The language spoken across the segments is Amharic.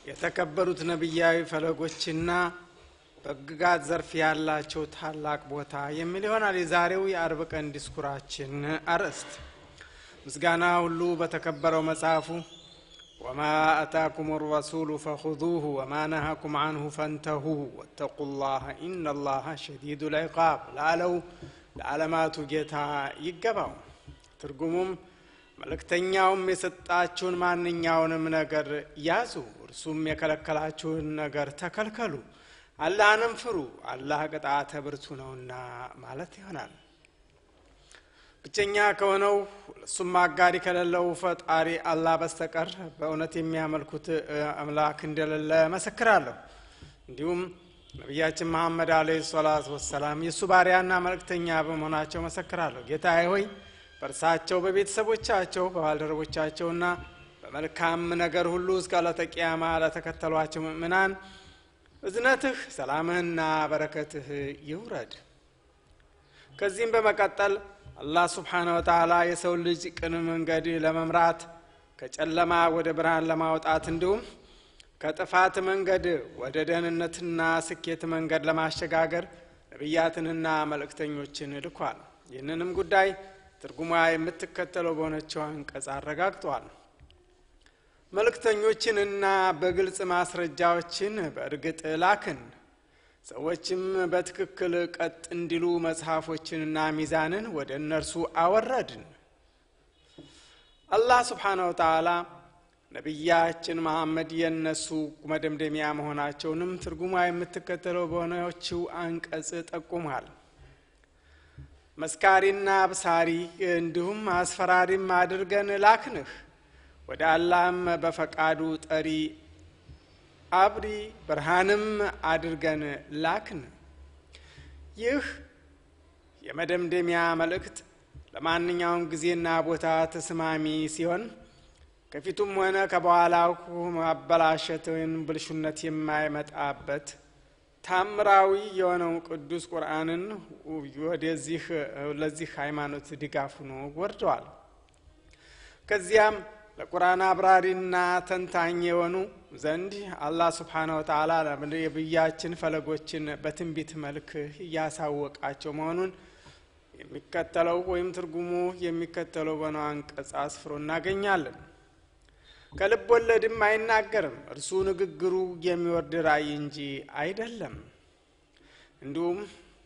የተከበሩት ነቢያዊ ፈለጎችና በሕግጋት ዘርፍ ያላቸው ታላቅ ቦታ የሚል ይሆናል የዛሬው የአርብ ቀን ዲስኩራችን አርዕስት። ምስጋና ሁሉ በተከበረው መጽሐፉ ወማ አታኩም ረሱሉ ፈኹዙሁ ወማ ነሃኩም አንሁ ፈንተሁ ወተቁ ላህ ኢነ ላህ ሸዲዱ ልዕቃብ ላለው ለዓለማቱ ጌታ ይገባው። ትርጉሙም መልእክተኛውም የሰጣችሁን ማንኛውንም ነገር ያዙ፣ እርሱም የከለከላችሁን ነገር ተከልከሉ፣ አላህንም ፍሩ፣ አላህ ቅጣተ ብርቱ ነውና ማለት ይሆናል። ብቸኛ ከሆነው እሱም አጋሪ ከሌለው ፈጣሪ አላህ በስተቀር በእውነት የሚያመልኩት አምላክ እንደሌለ መሰክራለሁ። እንዲሁም ነቢያችን መሐመድ አለይሂ ሰላቱ ወሰላም የእሱ ባሪያና መልእክተኛ በመሆናቸው መሰክራለሁ። ጌታዬ ሆይ በእርሳቸው በቤተሰቦቻቸው በባልደረቦቻቸውና በመልካም ነገር ሁሉ እስከ ዕለተ ቂያማ ለተከተሏቸው ምእምናን እዝነትህ ሰላምህና በረከትህ ይውረድ። ከዚህም በመቀጠል አላህ ስብሓነ ወተዓላ የሰው ልጅ ቅን መንገድ ለመምራት ከጨለማ ወደ ብርሃን ለማውጣት እንዲሁም ከጥፋት መንገድ ወደ ደህንነትና ስኬት መንገድ ለማሸጋገር ነቢያትንና መልእክተኞችን ልኳል። ይህንንም ጉዳይ ትርጉሟ የምትከተለው በሆነችው አንቀጽ አረጋግጧል። መልእክተኞችንና በግልጽ ማስረጃዎችን በእርግጥ ላክን፣ ሰዎችም በትክክል ቀጥ እንዲሉ መጽሐፎችንና ሚዛንን ወደ እነርሱ አወረድን። አላህ ስብሓነ ወተዓላ ነቢያችን መሐመድ የእነሱ መደምደሚያ መሆናቸውንም ትርጉሟ የምትከተለው በሆነችው አንቀጽ ጠቁሟል። መስካሪና አብሳሪ እንዲሁም አስፈራሪም አድርገን ላክንህ። ወደ አላህም በፈቃዱ ጠሪ አብሪ ብርሃንም አድርገን ላክን። ይህ የመደምደሚያ መልእክት ለማንኛውም ጊዜና ቦታ ተስማሚ ሲሆን ከፊቱም ሆነ ከበኋላው ማበላሸት ወይም ብልሹነት የማይመጣበት ታምራዊ የሆነው ቅዱስ ቁርአንን ወደዚህ ለዚህ ሃይማኖት ድጋፍ ሆኖ ወርደዋል። ከዚያም ለቁርአን አብራሪና ተንታኝ የሆኑ ዘንድ አላህ ስብሓነ ወተዓላ የነቢያችን ፈለጎችን በትንቢት መልክ እያሳወቃቸው መሆኑን የሚከተለው ወይም ትርጉሙ የሚከተለው በነው አንቀጽ አስፍሮ እናገኛለን። ከልብ ወለድም አይናገርም፣ እርሱ ንግግሩ የሚወርድ ራእይ እንጂ አይደለም። እንዲሁም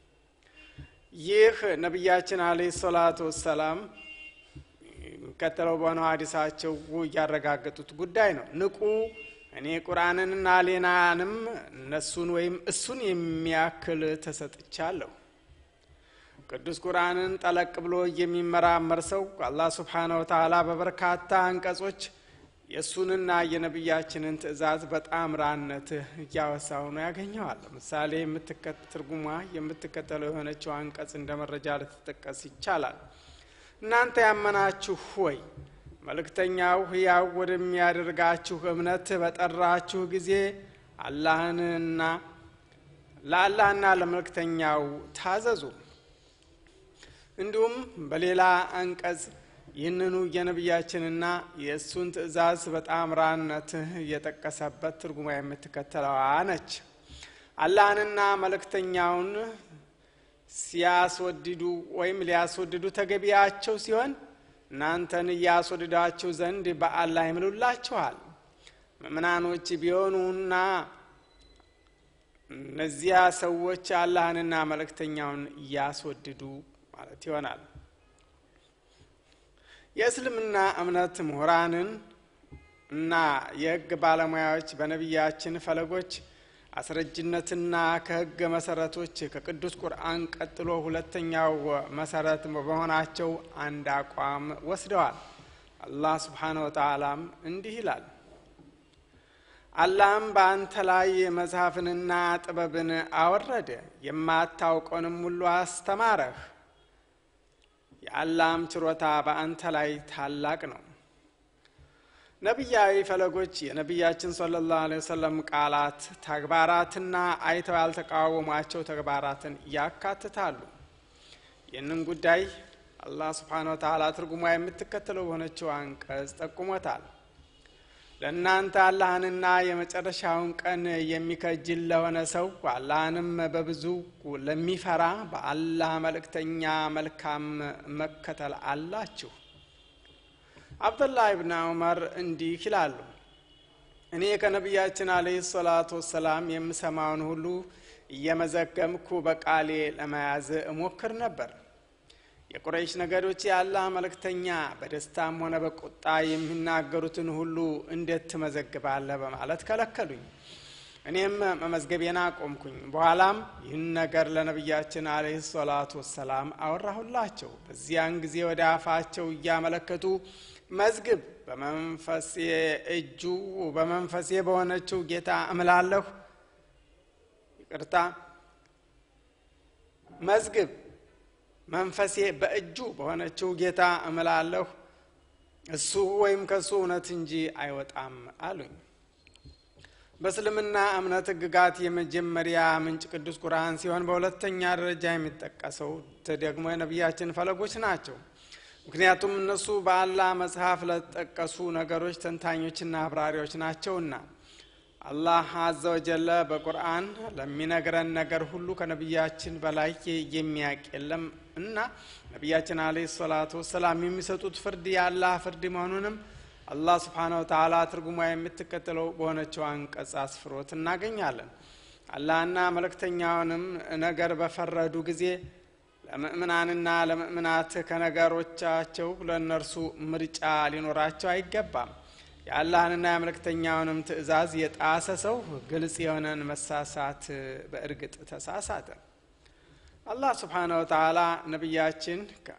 ይህ ነቢያችን አለይሂ ሰላቱ ወሰላም የሚከተለው በሆነው ሀዲሳቸው እያረጋገጡት ጉዳይ ነው። ንቁ፣ እኔ ቁርአንንና ሌናንም እነሱን ወይም እሱን የሚያክል ተሰጥቻለሁ። ቅዱስ ቁርአንን ጠለቅ ብሎ የሚመራመር ሰው አላህ ስብሓነ ወተዓላ በበርካታ አንቀጾች የእሱንና የነቢያችንን ትእዛዝ በጣምራነት እያወሳው ነው ያገኘዋል። ምሳሌ ትርጉሟ የምትከተለው የሆነችው አንቀጽ እንደ መረጃ ልትጠቀስ ይቻላል። እናንተ ያመናችሁ ሆይ መልእክተኛው ሕያው ወደሚያደርጋችሁ እምነት በጠራችሁ ጊዜ አላህንና ለአላህና ለመልእክተኛው ታዘዙ። እንዲሁም በሌላ አንቀጽ ይህንኑ የነቢያችንና የእሱን ትእዛዝ በጣምራነት እየጠቀሰበት ትርጉማ የምትከተለዋ ነች። አላህንና መልእክተኛውን ሲያስወድዱ ወይም ሊያስወድዱ ተገቢያቸው ሲሆን እናንተን እያስወድዳችሁ ዘንድ በአላህ ይምሉላችኋል። ምእምናኖች ቢሆኑና እነዚያ ሰዎች አላህንና መልእክተኛውን እያስወድዱ ማለት ይሆናል። የእስልምና እምነት ምሁራንን እና የሕግ ባለሙያዎች በነቢያችን ፈለጎች አስረጅነትና ከሕግ መሰረቶች ከቅዱስ ቁርአን ቀጥሎ ሁለተኛው መሰረት በመሆናቸው አንድ አቋም ወስደዋል። አላህ ስብሓነ ወተዓላም እንዲህ ይላል፣ አላህም በአንተ ላይ መጽሐፍንና ጥበብን አወረደ፣ የማታውቀውንም ሁሉ አስተማረህ። የአላህም ችሮታ በአንተ ላይ ታላቅ ነው። ነቢያዊ ፈለጎች የነቢያችን ሰለላሁ ዐለይሂ ወሰለም ቃላት፣ ተግባራትና አይተው ያልተቃወሟቸው ተግባራትን ያካትታሉ። ይህንን ጉዳይ አላህ ስብሓነ ወተዓላ ትርጉሟ የምትከተለው በሆነችው አንቀጽ ጠቁሞታል። ለእናንተ አላህንና የመጨረሻውን ቀን የሚከጅል ለሆነ ሰው አላህንም በብዙ ለሚፈራ በአላህ መልእክተኛ መልካም መከተል አላችሁ። አብዱላህ ብን ዑመር እንዲህ ይላሉ። እኔ ከነቢያችን አለህ ሰላቱ ወሰላም የምሰማውን ሁሉ እየመዘገምኩ በቃሌ ለመያዝ እሞክር ነበር። የቁረይሽ ነገዶች የአላህ መልእክተኛ በደስታም ሆነ በቁጣ የሚናገሩትን ሁሉ እንዴት ትመዘግባለህ? በማለት ከለከሉኝ። እኔም መመዝገቤን አቆምኩኝ። በኋላም ይህን ነገር ለነቢያችን አለህ ሰላቱ ወሰላም አወራሁላቸው። በዚያን ጊዜ ወደ አፋቸው እያመለከቱ መዝግብ፣ በመንፈሴ እጁ በመንፈሴ በሆነችው ጌታ እምላለሁ። ይቅርታ፣ መዝግብ መንፈሴ በእጁ በሆነችው ጌታ እምላለሁ እሱ ወይም ከእሱ እውነት እንጂ አይወጣም አሉኝ። በእስልምና እምነት ሕግጋት የመጀመሪያ ምንጭ ቅዱስ ቁርአን ሲሆን በሁለተኛ ደረጃ የሚጠቀሰው ደግሞ የነቢያችን ፈለጎች ናቸው። ምክንያቱም እነሱ በአላህ መጽሐፍ ለተጠቀሱ ነገሮች ተንታኞችና አብራሪዎች ናቸውና። አላህ አዘ ወጀለ በቁርአን ለሚነግረን ነገር ሁሉ ከነቢያችን በላይ የሚያውቅ የለም እና ነቢያችን አለይሂ ሰላቱ ወሰላም የሚሰጡት ፍርድ የአላህ ፍርድ መሆኑንም አላህ ስብሓነ ወተዓላ ትርጉሟ የምትከተለው በሆነችው አንቀጽ አስፍሮት እናገኛለን። አላህና መልእክተኛውንም ነገር በፈረዱ ጊዜ ለምእምናንና ለምእምናት ከነገሮቻቸው ለእነርሱ ምርጫ ሊኖራቸው አይገባም። የአላህንና የመልእክተኛውንም ትእዛዝ የጣሰ ሰው ግልጽ የሆነን መሳሳት በእርግጥ ተሳሳተ። አላህ ስብሓነ ወተዓላ ነቢያችን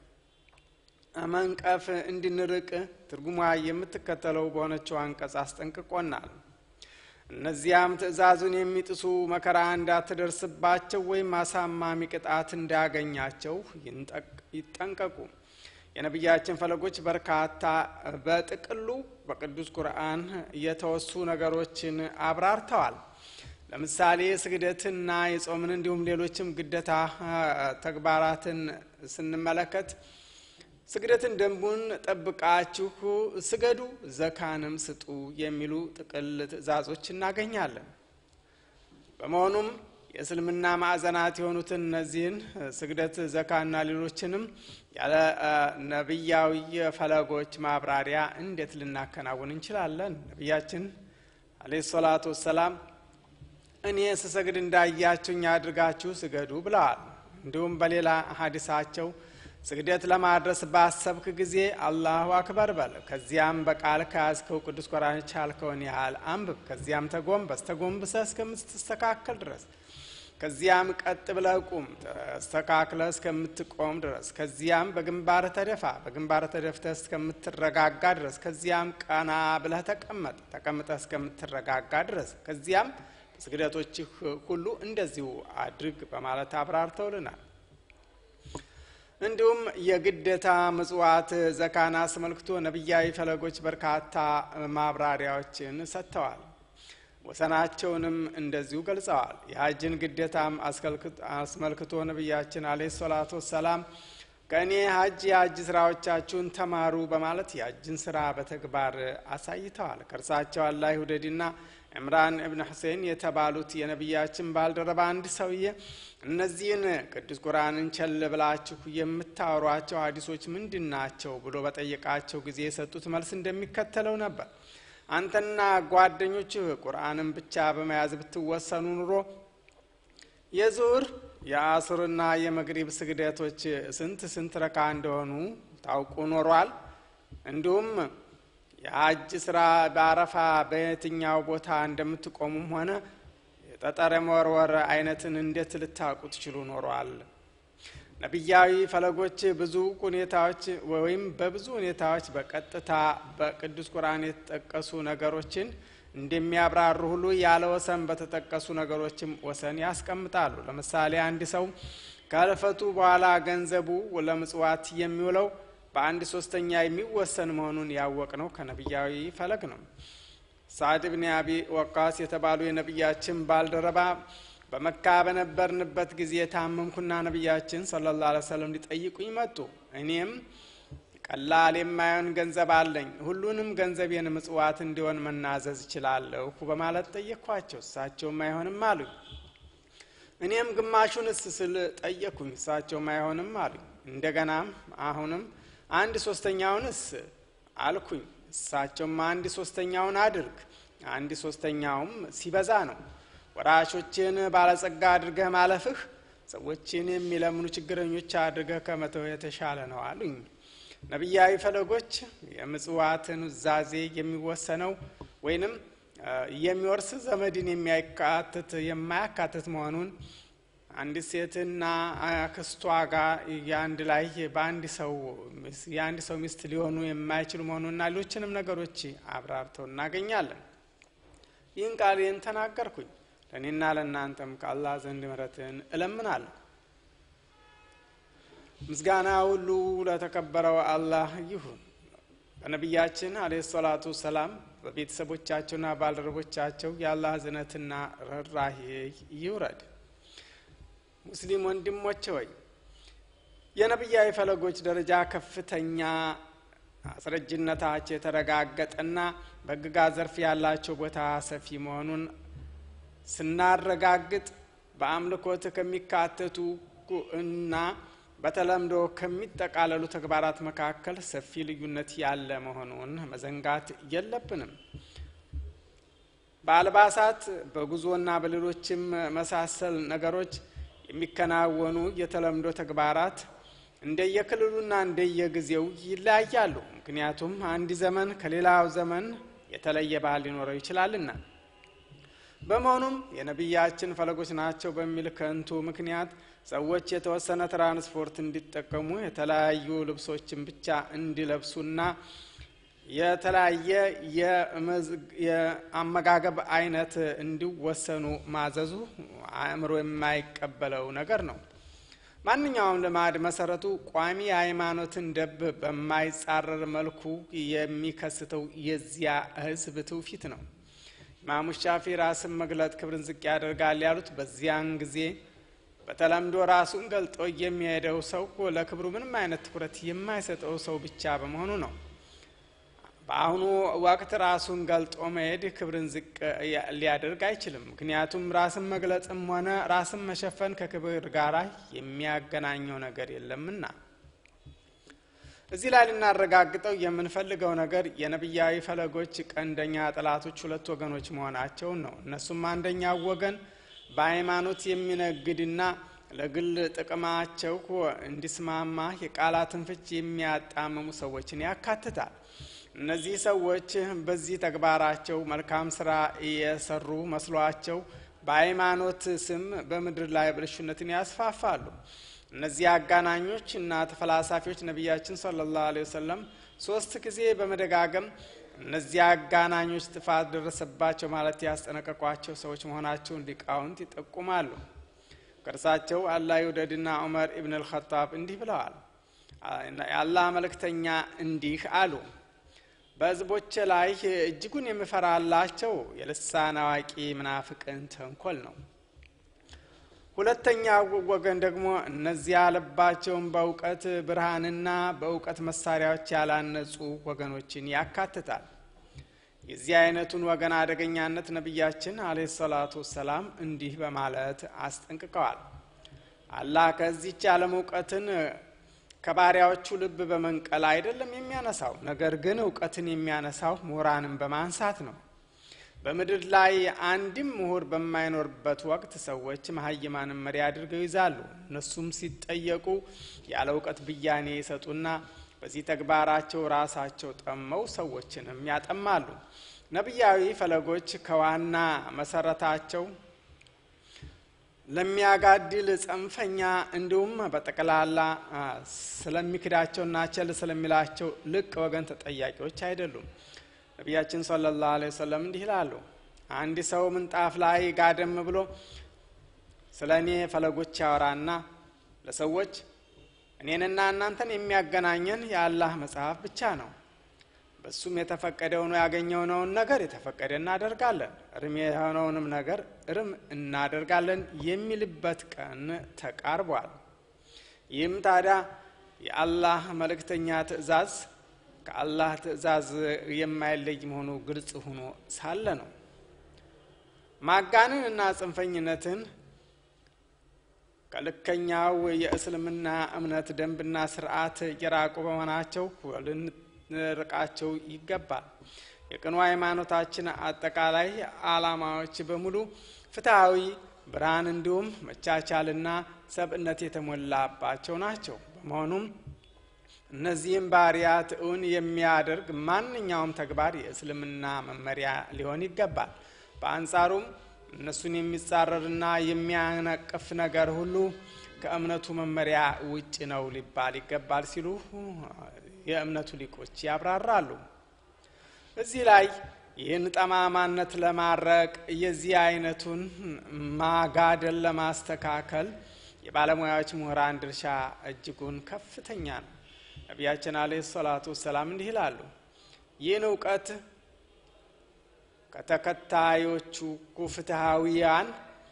መንቀፍ እንድንርቅ ትርጉሟ የምትከተለው በሆነችው አንቀጽ አስጠንቅቆናል። እነዚያም ትእዛዙን የሚጥሱ መከራ እንዳትደርስባቸው ወይም አሳማሚ ቅጣት እንዳያገኛቸው ይጠንቀቁ። የነቢያችን ፈለጎች በርካታ በጥቅሉ በቅዱስ ቁርአን የተወሱ ነገሮችን አብራርተዋል። ለምሳሌ ስግደትና የጾምን እንዲሁም ሌሎችም ግዴታ ተግባራትን ስንመለከት ስግደትን ደንቡን ጠብቃችሁ ስገዱ፣ ዘካንም ስጡ የሚሉ ጥቅል ትእዛዞች እናገኛለን። በመሆኑም የእስልምና ማዕዘናት የሆኑትን እነዚህን ስግደት፣ ዘካና ሌሎችንም ያለ ነቢያዊ ፈለጎች ማብራሪያ እንዴት ልናከናውን እንችላለን? ነቢያችን አለይሂ ሰላቱ ወሰላም እኔ ስሰግድ እንዳያችሁኝ አድርጋችሁ ስገዱ ብለዋል። እንዲሁም በሌላ ሀዲሳቸው ስግደት ለማድረስ ባሰብክ ጊዜ አላሁ አክበር በል። ከዚያም በቃል ከያዝከው ቅዱስ ቁርአን ቻልከውን ያህል አንብብ። ከዚያም ተጎንበስ፣ ተጎንብሰህ እስከምትስተካከል ድረስ ከዚያም ቀጥ ብለህ ቁም፣ ተስተካክለህ እስከምትቆም ድረስ። ከዚያም በግንባር ተደፋ፣ በግንባር ተደፍተህ እስከምትረጋጋ ድረስ። ከዚያም ቀና ብለህ ተቀመጥ፣ ተቀምጠህ እስከምትረጋጋ ድረስ። ከዚያም ስግደቶችህ ሁሉ እንደዚሁ አድርግ በማለት አብራርተውልናል። እንዲሁም የግዴታ ምጽዋት ዘካን አስመልክቶ ነቢያዊ ፈለጎች በርካታ ማብራሪያዎችን ሰጥተዋል። ወሰናቸውንም እንደዚሁ ገልጸዋል። የሀጅን ግዴታም አስመልክቶ ነቢያችን አለይሂ ሰላቱ ወሰላም ከእኔ ሀጅ የሀጅ ስራዎቻችሁን ተማሩ በማለት የሀጅን ስራ በተግባር አሳይተዋል። ከእርሳቸው አላህ ይውደድና ዕምራን እብን ሁሴን የተባሉት የነቢያችን ባልደረባ አንድ ሰውዬ እነዚህን ቅዱስ ቁርአንን ቸል ብላችሁ የምታወሯቸው ሀዲሶች ምንድን ናቸው ብሎ በጠየቃቸው ጊዜ የሰጡት መልስ እንደሚከተለው ነበር። አንተና ጓደኞችህ ቁርአንን ብቻ በመያዝ ብትወሰኑ ኑሮ የዙር የአሱርና የመግሪብ ስግደቶች ስንት ስንት ረካ እንደሆኑ ታውቁ ኖሯል። እንዲሁም የሀጅ ስራ በአረፋ በየትኛው ቦታ እንደምትቆሙም ሆነ የጠጠር መወርወር አይነትን እንዴት ልታውቁ ትችሉ ኖሯል። ነቢያዊ ፈለጎች ብዙ ሁኔታዎች ወይም በብዙ ሁኔታዎች በቀጥታ በቅዱስ ቁርአን የተጠቀሱ ነገሮችን እንደሚያብራሩ ሁሉ ያለ ወሰን በተጠቀሱ ነገሮችም ወሰን ያስቀምጣሉ። ለምሳሌ አንድ ሰው ከህልፈቱ በኋላ ገንዘቡ ለምጽዋት የሚውለው በአንድ ሶስተኛ የሚወሰን መሆኑን ያወቅ ነው ከነቢያዊ ፈለግ ነው። ሳዕድ ብን አቢ ወቃስ የተባሉ የነቢያችን ባልደረባ በመካ በነበርንበት ጊዜ ታመምኩና ነቢያችን ሰለላሁ ዐለይሂ ወሰለም ሊጠይቁኝ መጡ። እኔም ቀላል የማይሆን ገንዘብ አለኝ፣ ሁሉንም ገንዘቤን ምጽዋት እንዲሆን መናዘዝ እችላለሁ በማለት ጠየቅኳቸው። እሳቸውም አይሆንም አሉኝ። እኔም ግማሹንስ ስል ጠየቅኩኝ። እሳቸውም አይሆንም አሉኝ። እንደገናም አሁንም አንድ ሶስተኛውንስ አልኩኝ። እሳቸውም አንድ ሶስተኛውን አድርግ፣ አንድ ሶስተኛውም ሲበዛ ነው። ወራሾችን ባለጸጋ አድርገህ ማለፍህ ሰዎችን የሚለምኑ ችግረኞች አድርገህ ከመተው የተሻለ ነው አሉኝ። ነቢያዊ ፈለጎች የምጽዋትን ኑዛዜ የሚወሰነው ወይንም የሚወርስ ዘመድን የሚያካትት የማያካትት መሆኑን አንዲት ሴትና አክስቷ ጋር የአንድ ላይ በአንድ ሰው የአንድ ሰው ሚስት ሊሆኑ የማይችሉ መሆኑንና ሌሎችንም ነገሮች አብራርተው እናገኛለን። ይህን ቃሌን ተናገርኩኝ። ለእኔና ለእናንተም ከአላህ ዘንድ ምሕረትን እለምናለሁ። ምስጋና ሁሉ ለተከበረው አላህ ይሁን። በነቢያችን አለይሂ ሰላቱ ሰላም በቤተሰቦቻቸውና ባልደረቦቻቸው የአላህ እዝነትና ርኅራሄ ይውረድ። ሙስሊም ወንድሞች ሆይ የነቢያዊ ፈለጎች ደረጃ ከፍተኛ አስረጅነታቸው የተረጋገጠና በሕግጋት ዘርፍ ያላቸው ቦታ ሰፊ መሆኑን ስናረጋግጥ በአምልኮት ከሚካተቱ እና በተለምዶ ከሚጠቃለሉ ተግባራት መካከል ሰፊ ልዩነት ያለ መሆኑን መዘንጋት የለብንም። በአልባሳት በጉዞና በሌሎችም መሳሰል ነገሮች የሚከናወኑ የተለምዶ ተግባራት እንደየክልሉና እንደየጊዜው ይለያያሉ። ምክንያቱም አንድ ዘመን ከሌላው ዘመን የተለየ ባህል ሊኖረው ይችላልና። በመሆኑም የነቢያችን ፈለጎች ናቸው በሚል ከንቱ ምክንያት ሰዎች የተወሰነ ትራንስፖርት እንዲጠቀሙ የተለያዩ ልብሶችን ብቻ እንዲለብሱና የተለያየ የአመጋገብ አይነት እንዲወሰኑ ማዘዙ አእምሮ የማይቀበለው ነገር ነው። ማንኛውም ልማድ መሰረቱ ቋሚ የሃይማኖትን ደብ በማይጻረር መልኩ የሚከስተው የዚያ ሕዝብ ትውፊት ነው። ኢማሙ ሻፊ ራስን መግለጥ ክብርን ዝቅ ያደርጋል ያሉት በዚያን ጊዜ በተለምዶ ራሱን ገልጦ የሚሄደው ሰው ለክብሩ ምንም አይነት ትኩረት የማይሰጠው ሰው ብቻ በመሆኑ ነው። በአሁኑ ወቅት ራሱን ገልጦ መሄድ ክብርን ዝቅ ሊያደርግ አይችልም። ምክንያቱም ራስን መግለጽም ሆነ ራስን መሸፈን ከክብር ጋር የሚያገናኘው ነገር የለምና። እዚህ ላይ ልናረጋግጠው የምንፈልገው ነገር የነቢያዊ ፈለጎች ቀንደኛ ጠላቶች ሁለት ወገኖች መሆናቸውን ነው። እነሱም አንደኛው ወገን በሃይማኖት የሚነግድና ለግል ጥቅማቸው እንዲስማማ የቃላትን ፍች የሚያጣምሙ ሰዎችን ያካትታል። እነዚህ ሰዎች በዚህ ተግባራቸው መልካም ስራ የሰሩ መስሏቸው በሃይማኖት ስም በምድር ላይ ብልሹነትን ያስፋፋሉ። እነዚህ አጋናኞች እና ተፈላሳፊዎች ነቢያችን ሰለላሁ ዐለይሂ ወሰለም ሶስት ጊዜ በመደጋገም እነዚህ አጋናኞች ጥፋት ደረሰባቸው ማለት ያስጠነቀቋቸው ሰዎች መሆናቸውን ሊቃውንት ይጠቁማሉ። ከእርሳቸው አላህ ይውደድና ዑመር ኢብን አልኸጣብ እንዲህ ብለዋል። የአላህ መልእክተኛ እንዲህ አሉ። በሕዝቦች ላይ እጅጉን የምፈራላቸው የልሳን አዋቂ ምናፍቅን ተንኮል ነው። ሁለተኛ ወገን ደግሞ እነዚያ ልባቸውን በእውቀት ብርሃንና በእውቀት መሳሪያዎች ያላነጹ ወገኖችን ያካትታል። የዚህ አይነቱን ወገን አደገኛነት ነቢያችን አለይሂ ሰላቱ ወሰላም እንዲህ በማለት አስጠንቅቀዋል። አላህ ከዚች ዓለም እውቀትን ከባሪያዎቹ ልብ በመንቀል አይደለም የሚያነሳው፣ ነገር ግን እውቀትን የሚያነሳው ምሁራንን በማንሳት ነው። በምድር ላይ አንድም ምሁር በማይኖርበት ወቅት ሰዎች መሀይማንን መሪ አድርገው ይዛሉ። እነሱም ሲጠየቁ ያለ እውቀት ብያኔ ይሰጡና በዚህ ተግባራቸው ራሳቸው ጠመው ሰዎችንም ያጠማሉ። ነቢያዊ ፈለጎች ከዋና መሰረታቸው ለሚያጋድል ጽንፈኛ እንዲሁም በጠቅላላ ስለሚክዳቸውና ቸል ስለሚላቸው ልቅ ወገን ተጠያቂዎች አይደሉም። ነቢያችን ሰለላሁ ዐለይሂ ወሰለም እንዲህ ይላሉ። አንድ ሰው ምንጣፍ ላይ ጋደም ብሎ ስለ እኔ ፈለጎች ያወራና ለሰዎች እኔንና እናንተን የሚያገናኘን የአላህ መጽሐፍ ብቻ ነው፣ በሱም የተፈቀደውን ያገኘነውን ነገር የተፈቀደ እናደርጋለን፣ እርም የሆነውንም ነገር እርም እናደርጋለን የሚልበት ቀን ተቃርቧል። ይህም ታዲያ የአላህ መልእክተኛ ትእዛዝ ከአላህ ትእዛዝ የማይለይ መሆኑ ግልጽ ሆኖ ሳለ ነው። ማጋነን እና ጽንፈኝነትን ከልከኛው የእስልምና እምነት ደንብና ስርዓት የራቁ በመሆናቸው ልንርቃቸው ይገባል። የቅኑ ሃይማኖታችን አጠቃላይ ዓላማዎች በሙሉ ፍትሐዊ፣ ብርሃን እንዲሁም መቻቻልና ሰብእነት የተሞላባቸው ናቸው። በመሆኑም እነዚህም ባህርያት እውን የሚያደርግ ማንኛውም ተግባር የእስልምና መመሪያ ሊሆን ይገባል። በአንጻሩም እነሱን የሚጻረርና የሚያነቅፍ ነገር ሁሉ ከእምነቱ መመሪያ ውጭ ነው ሊባል ይገባል ሲሉ የእምነቱ ሊቆች ያብራራሉ። እዚህ ላይ ይህን ጠማማነት ለማድረቅ የዚህ አይነቱን ማጋደል ለማስተካከል የባለሙያዎች ምሁራን ድርሻ እጅጉን ከፍተኛ ነው። ነቢያችን አለይሂ ሰላቱ ወሰላም እንዲህ ይላሉ፣ ይህን እውቀት ከተከታዮቹ ፍትሐዊያን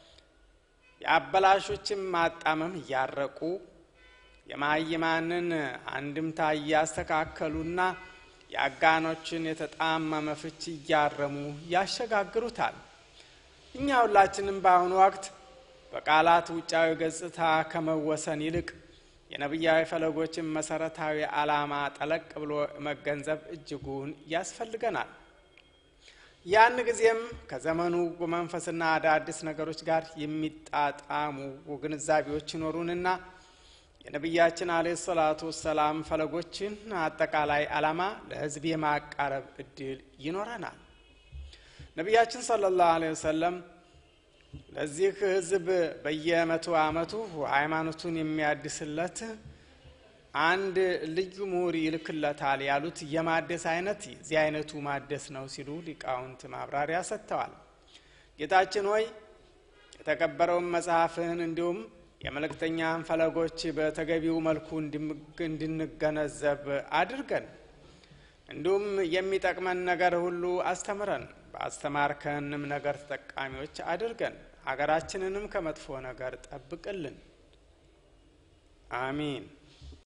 የአበላሾችን ማጣመም እያረቁ የማይማንን አንድምታ እያስተካከሉና የአጋኖችን የተጣመመ ፍች እያረሙ ያሸጋግሩታል። እኛ ሁላችንም በአሁኑ ወቅት በቃላት ውጫዊ ገጽታ ከመወሰን ይልቅ የነቢያዊ ፈለጎችን መሰረታዊ ዓላማ ጠለቅ ብሎ መገንዘብ እጅጉን ያስፈልገናል። ያን ጊዜም ከዘመኑ መንፈስና አዳዲስ ነገሮች ጋር የሚጣጣሙ ግንዛቤዎች ይኖሩንና የነቢያችን አለ ሰላቱ ወሰላም ፈለጎችን አጠቃላይ ዓላማ ለሕዝብ የማቃረብ እድል ይኖረናል። ነቢያችን ሰለላሁ ዐለይሂ ወሰለም ለዚህ ሕዝብ በየመቶ ዓመቱ ሃይማኖቱን የሚያድስለት አንድ ልዩ ምሁር ይልክለታል ያሉት የማደስ አይነት የዚህ አይነቱ ማደስ ነው ሲሉ ሊቃውንት ማብራሪያ ሰጥተዋል። ጌታችን ሆይ የተከበረውን መጽሐፍህን እንዲሁም የመልእክተኛን ፈለጎች በተገቢው መልኩ እንድንገነዘብ አድርገን፣ እንዲሁም የሚጠቅመን ነገር ሁሉ አስተምረን፣ በአስተማርከንም ነገር ተጠቃሚዎች አድርገን፣ አገራችንንም ከመጥፎ ነገር ጠብቅልን። አሚን።